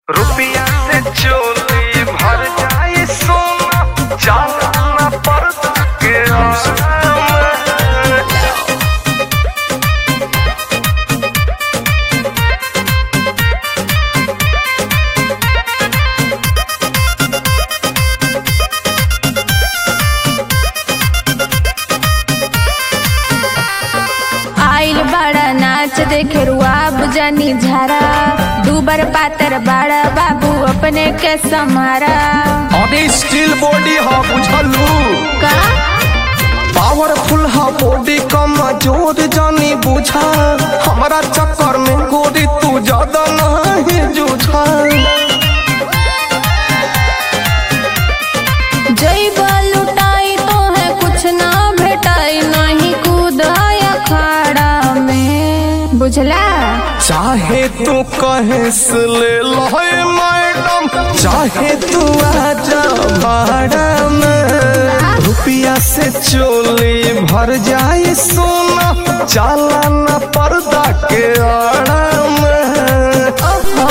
रुपया से चोली भर जाए सोना जाना पर्दा के आलम आइल बड़ा नाच देखे रुआब जानी झारा दूबर पातर बड़ा बाबू अपने के समारा अरे स्टील बॉडी हा बुझलू का पावरफुल हा बॉडी कम जोर जानी बुझा हमारा चक्कर में गोरी तू ज्यादा नहीं जूझा जई लुटाई तो है कुछ ना भेटाई नहीं कूदाय अखाड़ा में बुझला चाहे तू कहे से ले लहे मैडम चाहे तू आजा भाड़ा में रुपया से चोली भर जाए सोना चालाना पर्दा के आड़ा में ओहो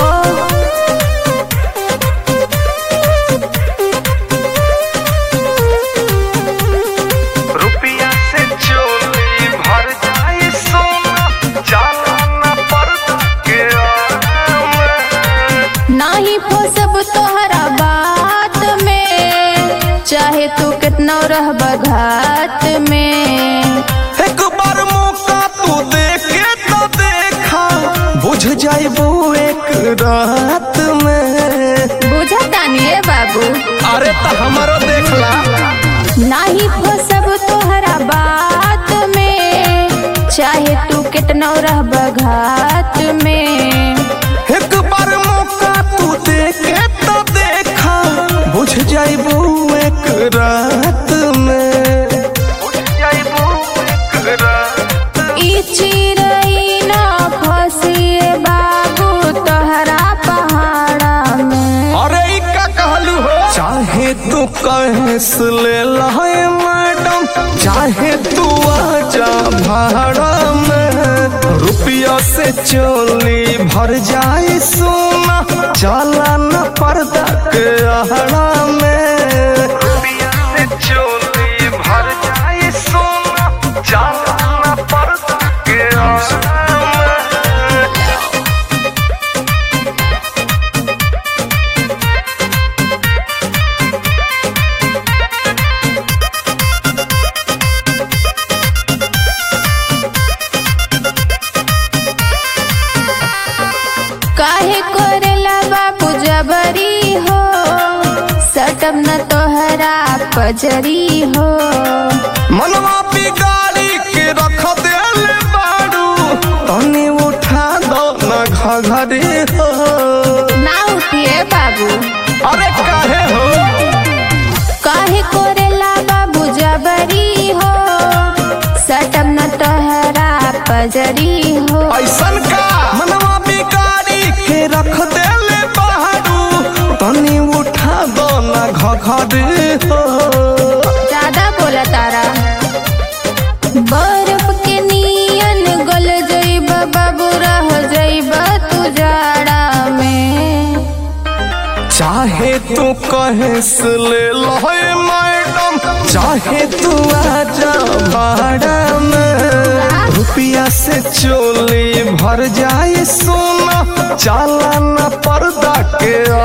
रुपया से चोली भर जाए सोना जाना पर्दा के आलम नाही फसब तोहरा बात में चाहे तू कितना रहब घात में एक बार मौका तू देखे तो देखा बुझ जाइबू एक रात में बुझतानी ए बाबू अरे तो हमारो देखला नाही फसब तोहरा बात में चाहे तू कितना रहब घात में एक बार मौका तू देखे तो देखा बुझ जाइबू एक रात में जाइबू एक रात ई चिरई ना फसिए बाबू तोहरा पहाड़ा में अरे ई का कहलू हो चाहे तू कहे से ले लहे मैडम चाहे तू आजा भाड़ा में रुपया से चोली भर जाए सोना चला न पर्दा के आहड़ा में रुपया से चोली भर जाए सोना जाना पर्दा के आलम काहे करेला बाबू जबरी हो सटम न तोहरा पजरी हो मनवा बिगाड़ी के रख देल बाड़ू तनी उठा दो न घघरी हो ना उठिए बाबू अरे काहे हो काहे करेला बाबू जबरी हो सटम न तोहरा पजरी हो ऐसन का मनवा बिगाड़ी के रख देले बाड़ू तनी उठा दो न घघरी हो ज्यादा बोला तारा बर्फ के नियन गल जइब बाबू रह जइब तू जाड़ा में चाहे तू कहे से ले लहे मैडम चाहे तू आजा भाड़ा में रुपया से चोली भर जाए सोना चालाना पर्दा के